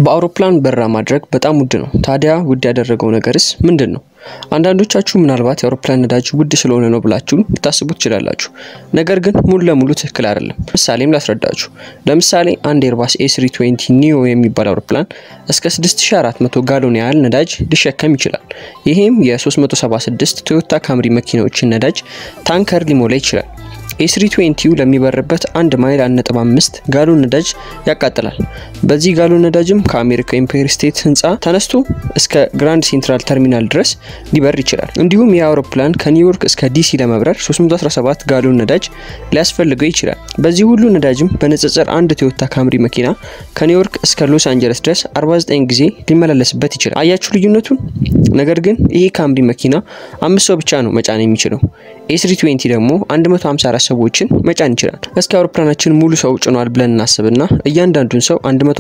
በአውሮፕላን በረራ ማድረግ በጣም ውድ ነው። ታዲያ ውድ ያደረገው ነገርስ ምንድን ነው? አንዳንዶቻችሁ ምናልባት የአውሮፕላን ነዳጅ ውድ ስለሆነ ነው ብላችሁ ልታስቡ ትችላላችሁ። ነገር ግን ሙሉ ለሙሉ ትክክል አይደለም። ምሳሌም ላስረዳችሁ። ለምሳሌ አንድ ኤርባስ ኤ320 ኒዮ የሚባል አውሮፕላን እስከ 6400 ጋሎን ያህል ነዳጅ ሊሸከም ይችላል። ይሄም የ376 ቶዮታ ካምሪ መኪናዎችን ነዳጅ ታንከር ሊሞላ ይችላል። ኤ320 ለሚበርበት አንድ ማይል 1.5 ጋሎን ነዳጅ ያቃጥላል። በዚህ ጋሎን ነዳጅም ከአሜሪካ ኤምፓየር ስቴት ህንፃ ተነስቶ እስከ ግራንድ ሴንትራል ተርሚናል ድረስ ሊበር ይችላል። እንዲሁም ይህ አውሮፕላን ከኒውዮርክ እስከ ዲሲ ለመብረር 317 ጋሎን ነዳጅ ሊያስፈልገው ይችላል። በዚህ ሁሉ ነዳጅም በንጽጽር አንድ ቶዮታ ካምሪ መኪና ከኒውዮርክ እስከ ሎስ አንጀለስ ድረስ 49 ጊዜ ሊመላለስበት ይችላል። አያችሁ ልዩነቱን? ነገር ግን ይህ ካምሪ መኪና አምስት ሰው ብቻ ነው መጫን የሚችለው። ኤ320 ደግሞ 154 ሰዎችን መጫን ይችላል። እስኪ አውሮፕላናችን ሙሉ ሰው ጭኗል ብለን እናስብና እያንዳንዱን ሰው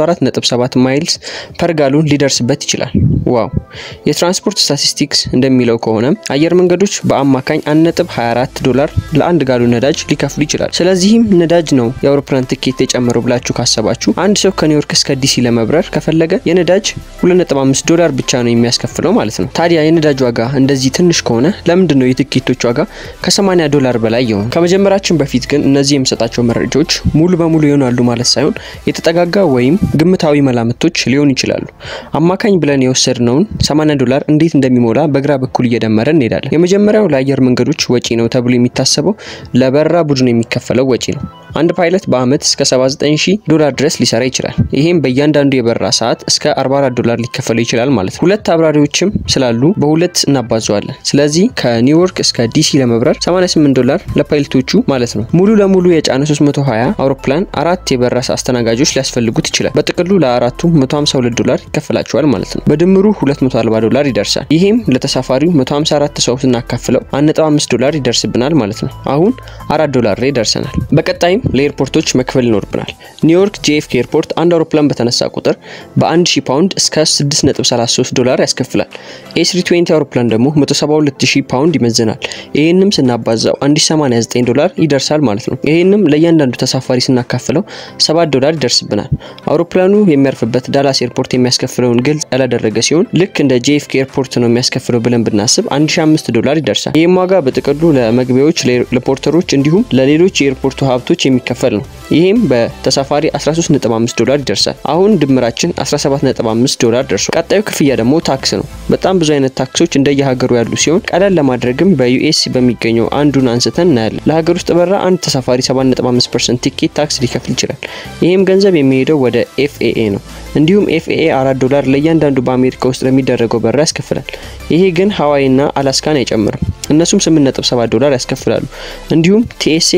104.7 ማይልስ ፐር ጋሎን ሊደርስበት ይችላል። ዋው! የትራንስፖርት ስታቲስቲክስ እንደሚለው ከሆነ አየር መንገዶች በአማካኝ 1.24 ዶላር ለአንድ ጋሎን ነዳጅ ሊከፍሉ ይችላል። ስለዚህም ነዳጅ ነው የአውሮፕላን ትኬት የጨመረው ብላችሁ ካሰባችሁ አንድ ሰው ከኒውዮርክ እስከ ዲሲ ለመብረር ከፈለገ የነዳጅ 2.5 ዶላር ብቻ ነው የሚያስከፍለው ማለት ነው። ታዲያ የነዳጅ ዋጋ እንደዚህ ትንሽ ከሆነ ለምንድን ነው የትኬቶች ዋጋ ከ80 ዶላር በላይ ይሆን? ከመጀመራችን በፊት ግን እነዚህ የምሰጣቸው መረጃዎች ሙሉ በሙሉ ይሆናሉ ማለት ሳይሆን የተጠጋጋ ወይም ግምታዊ መላምቶች ሊሆኑ ይችላሉ። አማካኝ ብለን የወሰድነውን 80 ዶላር እንዴት እንደሚሞላ በግራ በኩል እየደመረ እንሄዳለን። የመጀመሪያው ለአየር መንገዶች ወጪ ነው ተብሎ የሚታሰበው ለበረራ ቡድን የሚከፈለው ወጪ ነው። አንድ ፓይለት በአመት እስከ 79000 ዶላር ድረስ ሊሰራ ይችላል። ይሄም በእያንዳንዱ የበረራ ሰዓት እስከ 44 ዶላር ሊከፈለው ይችላል ማለት ነው። ሁለት አብራሪዎችም ስላሉ በሁለት እናባዘዋለን። ስለዚህ ከኒውዮርክ እስከ ዲሲ ለመብረር 88 ዶላር ለፓይለቶቹ ማለት ነው። ሙሉ ለሙሉ የጫነ 320 አውሮፕላን አራት የበረራ አስተናጋጆች ሊያስፈልጉት ይችላል። በጥቅሉ ለአራቱ 152 ዶላር ይከፈላቸዋል ማለት ነው። በድምሩ 240 ዶላር ይደርሳል። ይሄም ለተሳፋሪው 154 ሰው ስናካፍለው 1.5 ዶላር ይደርስብናል ማለት ነው። አሁን 4 ዶላር ላይ ደርሰናል። በቀጣይም ለኤርፖርቶች መክፈል ይኖርብናል። ኒውዮርክ ጄኤፍኬ ኤርፖርት አንድ አውሮፕላን በተነሳ ቁጥር በ1000 ፓውንድ እስከ 6.33 ዶላር ያስከፍላል። ኤ320 አውሮፕላን ደግሞ 172000 ፓውንድ ይመዝናል። ይህንም ስናባዛው 1089 ዶላር ይደርሳል ማለት ነው። ይህንም ለእያንዳንዱ ተሳፋሪ ስናካፍለው 7 ዶላር ይደርስብናል። አውሮፕላኑ የሚያርፍበት ዳላስ ኤርፖርት የሚያስከፍለውን ግልጽ ያላደረገ ሲሆን ልክ እንደ ጄኤፍኬ ኤርፖርት ነው የሚያስከፍለው ብለን ብናስብ 1005 ዶላር ይደርሳል። ይህም ዋጋ በጥቅሉ ለመግቢያዎች፣ ለፖርተሮች እንዲሁም ለሌሎች የኤርፖርቱ ሀብቶች የሚከፈል ነው። ይህም በተሳፋሪ 13.5 ዶላር ይደርሳል። አሁን ድምራችን 17.5 ዶላር ደርሷል። ቀጣዩ ክፍያ ደግሞ ታክስ ነው። በጣም ብዙ አይነት ታክሶች እንደየሀገሩ ያሉ ሲሆን ቀለል ለማድረግም በዩኤስ በሚገኘው አንዱን አንስተን እናያለን። ለሀገር ውስጥ በረራ አንድ ተሳፋሪ 7.5% ቲኬት ታክስ ሊከፍል ይችላል። ይህም ገንዘብ የሚሄደው ወደ ኤፍኤኤ ነው። እንዲሁም ኤፍኤኤ 4 ዶላር ለእያንዳንዱ በአሜሪካ ውስጥ ለሚደረገው በረራ ያስከፍላል። ይሄ ግን ሀዋይና አላስካን አይጨምርም። እነሱም 8.7 ዶላር ያስከፍላሉ። እንዲሁም ቲኤስኤ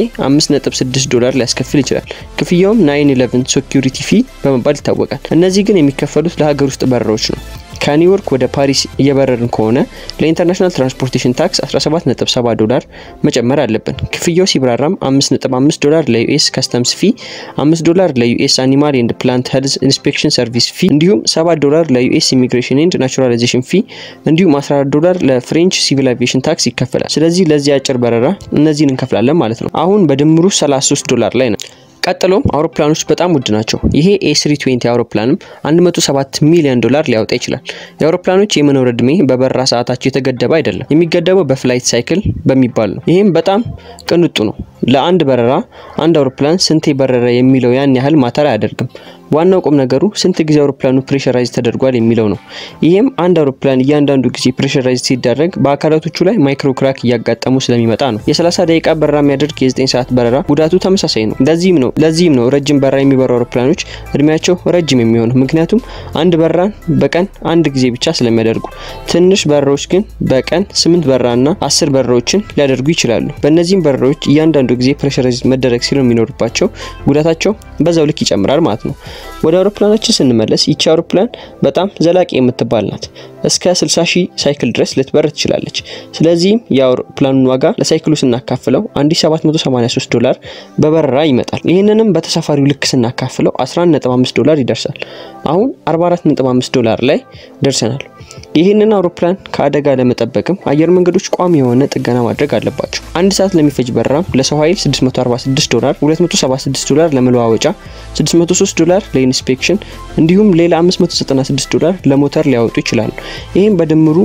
5.6 ዶላር ሊያስከፍል ይችላል። ክፍያውም 911 ሴኩሪቲ ፊ በመባል ይታወቃል። እነዚህ ግን የሚከፈሉት ለሀገር ውስጥ በረራዎች ነው። ከኒውዮርክ ወደ ፓሪስ እየበረርን ከሆነ ለኢንተርናሽናል ትራንስፖርቴሽን ታክስ 17.7 ዶላር መጨመር አለብን። ክፍያው ሲብራራም 5.5 ዶላር ለዩኤስ ከስተምስ ፊ፣ 5 ዶላር ለዩኤስ አኒማል ኤንድ ፕላንት ሄልዝ ኢንስፔክሽን ሰርቪስ ፊ እንዲሁም 7 ዶላር ለዩኤስ ኢሚግሬሽን ኤንድ ናቹራላይዜሽን ፊ እንዲሁም 14 ዶላር ለፍሬንች ሲቪል አቪዬሽን ታክስ ይከፈላል። ስለዚህ ለዚህ አጭር በረራ እነዚህን እንከፍላለን ማለት ነው። አሁን በድምሩ 33 ዶላር ላይ ነው። ቀጥሎም አውሮፕላኖች በጣም ውድ ናቸው። ይሄ ኤ320 አውሮፕላንም 107 ሚሊዮን ዶላር ሊያወጣ ይችላል። የአውሮፕላኖች የመኖር እድሜ በበረራ ሰዓታቸው የተገደበ አይደለም። የሚገደበው በፍላይት ሳይክል በሚባል ነው። ይህም በጣም ቅንጡ ነው። ለአንድ በረራ አንድ አውሮፕላን ስንቴ በረረ የሚለው ያን ያህል ማተር አያደርግም። ዋናው ቁም ነገሩ ስንት ጊዜ አውሮፕላኑ ፕሬሸራይዝ ተደርጓል የሚለው ነው። ይህም አንድ አውሮፕላን እያንዳንዱ ጊዜ ፕሬሸራይዝ ሲደረግ በአካላቶቹ ላይ ማይክሮ ክራክ እያጋጠሙ ስለሚመጣ ነው። የ30 ደቂቃ በረራ የሚያደርግ የ9 ሰዓት በረራ ጉዳቱ ተመሳሳይ ነው። ለዚህም ነው ለዚህም ነው ረጅም በረራ የሚበሩ አውሮፕላኖች እድሜያቸው ረጅም የሚሆነው ምክንያቱም አንድ በረራን በቀን አንድ ጊዜ ብቻ ስለሚያደርጉ። ትንሽ በረራዎች ግን በቀን ስምንት በረራና አስር በረራዎችን ሊያደርጉ ይችላሉ። በእነዚህም በረራዎች እያንዳንዱ ጊዜ ፕሬሸራይዝ መደረግ ሲሉ የሚኖርባቸው ጉዳታቸው በዛው ልክ ይጨምራል ማለት ነው። ወደ አውሮፕላናችን ስንመለስ ይቺ አውሮፕላን በጣም ዘላቂ የምትባል ናት። እስከ 60 ሺህ ሳይክል ድረስ ልትበር ትችላለች። ስለዚህም የአውሮፕላኑን ዋጋ ለሳይክሉ ስናካፍለው 1783 ዶላር በበረራ ይመጣል። ይህንንም በተሳፋሪው ልክ ስናካፍለው 11.5 ዶላር ይደርሳል። አሁን 44.5 ዶላር ላይ ደርሰናል። ይህንን አውሮፕላን ከአደጋ ለመጠበቅም አየር መንገዶች ቋሚ የሆነ ጥገና ማድረግ አለባቸው። አንድ ሰዓት ለሚፈጅ በረራም ለሰው ኃይል 646 ዶላር፣ 276 ዶላር ለመለዋወጫ፣ 603 ዶላር ኢንስፔክሽን እንዲሁም ሌላ 596 ዶላር ለሞተር ሊያወጡ ይችላሉ። ይህም በድምሩ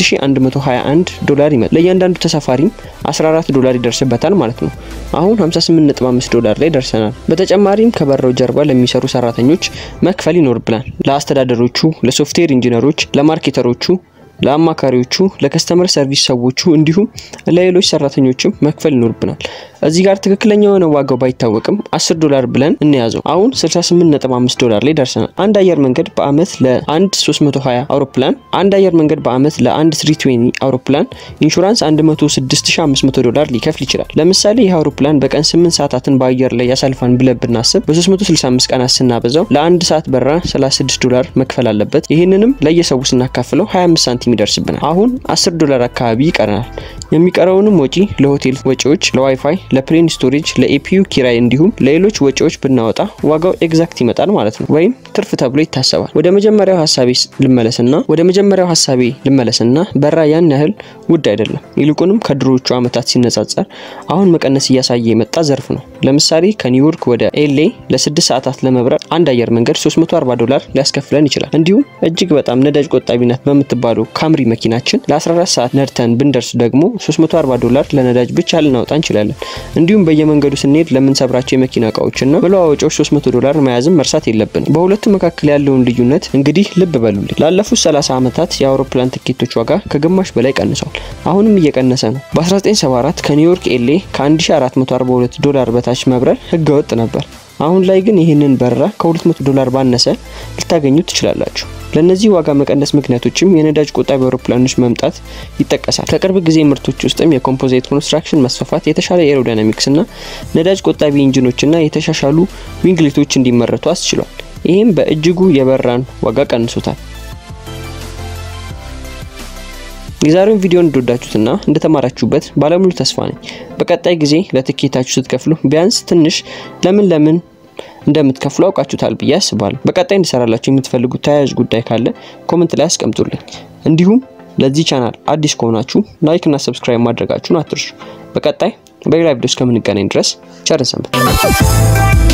2121 ዶላር ይመጣል። ለእያንዳንዱ ተሳፋሪም 14 ዶላር ይደርስበታል ማለት ነው። አሁን 58.5 ዶላር ላይ ደርሰናል። በተጨማሪም ከበረው ጀርባ ለሚሰሩ ሰራተኞች መክፈል ይኖርብናል። ለአስተዳደሮቹ፣ ለሶፍትዌር ኢንጂነሮች፣ ለማርኬተሮቹ ለአማካሪዎቹ፣ ለከስተመር ሰርቪስ ሰዎቹ እንዲሁም ለሌሎች ሰራተኞችም መክፈል ይኖርብናል። እዚህ ጋር ትክክለኛ የሆነ ዋጋው ባይታወቅም 10 ዶላር ብለን እንያዘው። አሁን 68.5 ዶላር ላይ ደርሰናል። አንድ አየር መንገድ በአመት ለአንድ 320 አውሮፕላን አንድ አየር መንገድ በአመት ለአንድ 320 አውሮፕላን ኢንሹራንስ 106500 ዶላር ሊከፍል ይችላል። ለምሳሌ ይህ አውሮፕላን በቀን 8 ሰዓታትን በአየር ላይ ያሳልፋን ብለን ብናስብ በ365 ቀናት ስናበዛው ለአንድ ሰዓት በራ 36 ዶላር መክፈል አለበት። ይህንንም ለየሰው ስናካፍለው 25 ሳንቲም ይደርስብናል። አሁን 10 ዶላር አካባቢ ይቀረናል። የሚቀረውንም ወጪ ለሆቴል ወጪዎች፣ ለዋይፋይ፣ ለፕሌን ስቶሬጅ፣ ለኤፒዩ ኪራይ እንዲሁም ለሌሎች ወጪዎች ብናወጣ ዋጋው ኤግዛክት ይመጣል ማለት ነው፣ ወይም ትርፍ ተብሎ ይታሰባል። ወደ መጀመሪያው ሀሳቤ ልመለስና ወደ መጀመሪያው ሀሳቤ ልመለስና በራ ያን ያህል ውድ አይደለም። ይልቁንም ከድሮዎቹ አመታት ሲነጻጸር አሁን መቀነስ እያሳየ የመጣ ዘርፍ ነው። ለምሳሌ ከኒውዮርክ ወደ ኤሌ ለስድስት ሰዓታት ለመብረር አንድ አየር መንገድ 340 ዶላር ሊያስከፍለን ይችላል። እንዲሁም እጅግ በጣም ነዳጅ ቆጣቢነት በምትባለው ካምሪ መኪናችን ለ14 ሰዓት ነድተን ብንደርስ ደግሞ 340 ዶላር ለነዳጅ ብቻ ልናወጣ እንችላለን። እንዲሁም በየመንገዱ ስንሄድ ለምንሰብራቸው የመኪና እቃዎችና መለዋወጫዎች 300 ዶላር መያዝም መርሳት የለብንም። በሁለቱ መካከል ያለውን ልዩነት እንግዲህ ልብ በሉልኝ። ላለፉት 30 ዓመታት የአውሮፕላን ትኬቶች ዋጋ ከግማሽ በላይ ቀንሷል። አሁንም እየቀነሰ ነው። በ1974 ከኒውዮርክ ኤሌ ከ1442 ዶላር በታች መብረር ህገወጥ ነበር። አሁን ላይ ግን ይህንን በረራ ከ200 ዶላር ባነሰ ልታገኙ ትችላላችሁ። ለእነዚህ ዋጋ መቀነስ ምክንያቶችም የነዳጅ ቆጣቢ አውሮፕላኖች መምጣት ይጠቀሳል። ከቅርብ ጊዜ ምርቶች ውስጥም የኮምፖዚት ኮንስትራክሽን መስፋፋት፣ የተሻለ ኤሮዳይናሚክስ እና ነዳጅ ቆጣቢ ኢንጂኖችና የተሻሻሉ ዊንግሌቶች እንዲመረቱ አስችሏል። ይህም በእጅጉ የበራን ዋጋ ቀንሶታል። የዛሬውን ቪዲዮ እንደወዳችሁትና እንደተማራችሁበት ባለሙሉ ተስፋ ነኝ። በቀጣይ ጊዜ ለትኬታችሁ ስትከፍሉ ቢያንስ ትንሽ ለምን ለምን እንደምትከፍሉ አውቃችሁታል ብዬ አስባለሁ። በቀጣይ እንድሰራላችሁ የምትፈልጉት ተያያዥ ጉዳይ ካለ ኮመንት ላይ አስቀምጡልኝ። እንዲሁም ለዚህ ቻናል አዲስ ከሆናችሁ ላይክ እና ሰብስክራይብ ማድረጋችሁን አትርሱ። በቀጣይ በሌላ ቪዲዮ እስከምንገናኝ ድረስ ቸር ሰንብቱ።